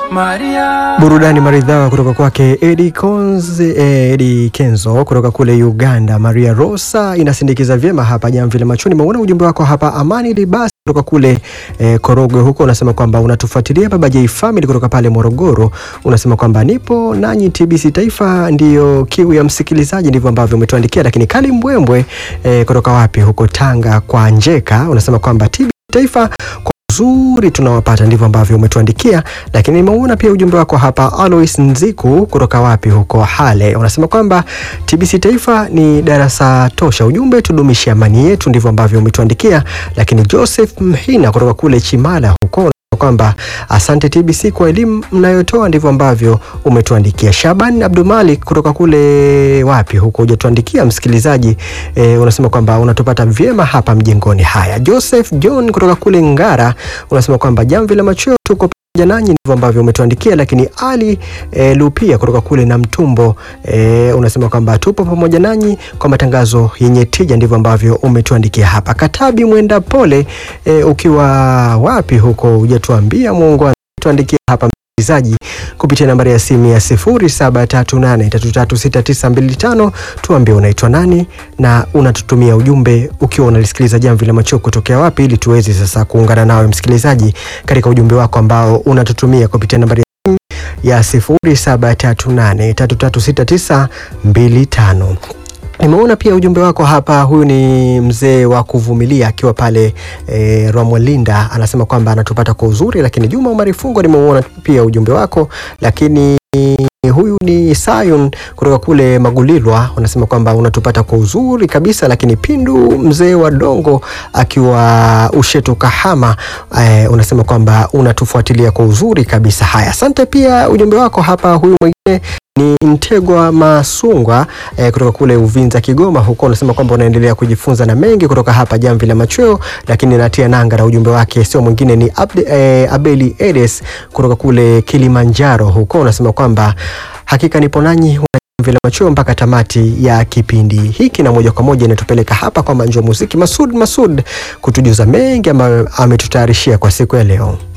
Maria. Burudani maridhawa kutoka kwake Eddie Konze, eh, Eddie Kenzo kutoka kule Uganda. Maria Rosa inasindikiza vyema hapa jamvi la machoni. Maona ujumbe wako hapa. Amani Libasi kutoka kule eh, Korogwe huko unasema kwamba unatufuatilia. Baba J Family kutoka pale Morogoro unasema kwamba nipo nanyi, TBC Taifa ndiyo kiu ya msikilizaji, ndivyo ambavyo umetuandikia. Lakini Kali Mbwembwe eh, kutoka wapi huko Tanga kwa Njeka unasema kwamba TBC Taifa kwa uzuri tunawapata, ndivyo ambavyo umetuandikia. Lakini nimeona pia ujumbe wako hapa, Alois Nziku kutoka wapi huko Hale, unasema kwamba TBC Taifa ni darasa tosha, ujumbe tudumishe amani yetu, ndivyo ambavyo umetuandikia. Lakini Joseph Mhina kutoka kule Chimala huko unasema kwamba asante TBC kwa elimu mnayotoa, ndivyo ambavyo umetuandikia. Shaban Abdumalik kutoka kule wapi huko, hujatuandikia msikilizaji e, unasema kwamba unatupata vyema hapa mjengoni. Haya, Joseph John kutoka kule Ngara unasema kwamba jamvi la machweo tuko pamoja nanyi, ndivyo ambavyo umetuandikia. Lakini Ali e, Lupia kutoka kule na Mtumbo e, unasema kwamba tupo pamoja nanyi kwa matangazo yenye tija, ndivyo ambavyo umetuandikia hapa. Katabi Mwenda Pole e, ukiwa wapi huko, hujatuambia muungwana, tuandikia hapa msikilizaji kupitia nambari ya simu ya 0738336925 tuambie unaitwa nani na unatutumia ujumbe ukiwa unalisikiliza jamvi la macho kutokea wapi, ili tuweze sasa kuungana nawe msikilizaji katika ujumbe wako ambao unatutumia kupitia nambari ya simu ya 0738336925. Nimeona pia ujumbe wako hapa. Huyu ni mzee wa kuvumilia akiwa pale e, Rwamwalinda anasema kwamba anatupata kwa uzuri. Lakini Juma Omari Fungo, nimeuona pia ujumbe wako, lakini huyu ni Sayun kutoka kule Magulilwa unasema kwamba unatupata kwa uzuri kabisa. Lakini Pindu mzee wa Dongo akiwa Ushetu Kahama, eh, unasema kwamba unatufuatilia kwa uzuri kabisa. Haya, asante pia ujumbe wako hapa. Huyu mwingine ni Mtegwa Masungwa eh, kutoka kule Uvinza Kigoma huko, unasema kwamba unaendelea kujifunza na mengi kutoka hapa jamvi la machweo, lakini natia nanga na ujumbe wake sio mwingine ni Abde, eh, Abeli Edes kutoka kule Kilimanjaro huko, unasema kwamba hakika nipo nanyi jamvi la machweo mpaka tamati ya kipindi hiki, na moja kwa moja inatupeleka hapa kwa manjo muziki Masud Masud kutujuza mengi ambayo ametutayarishia kwa siku ya leo.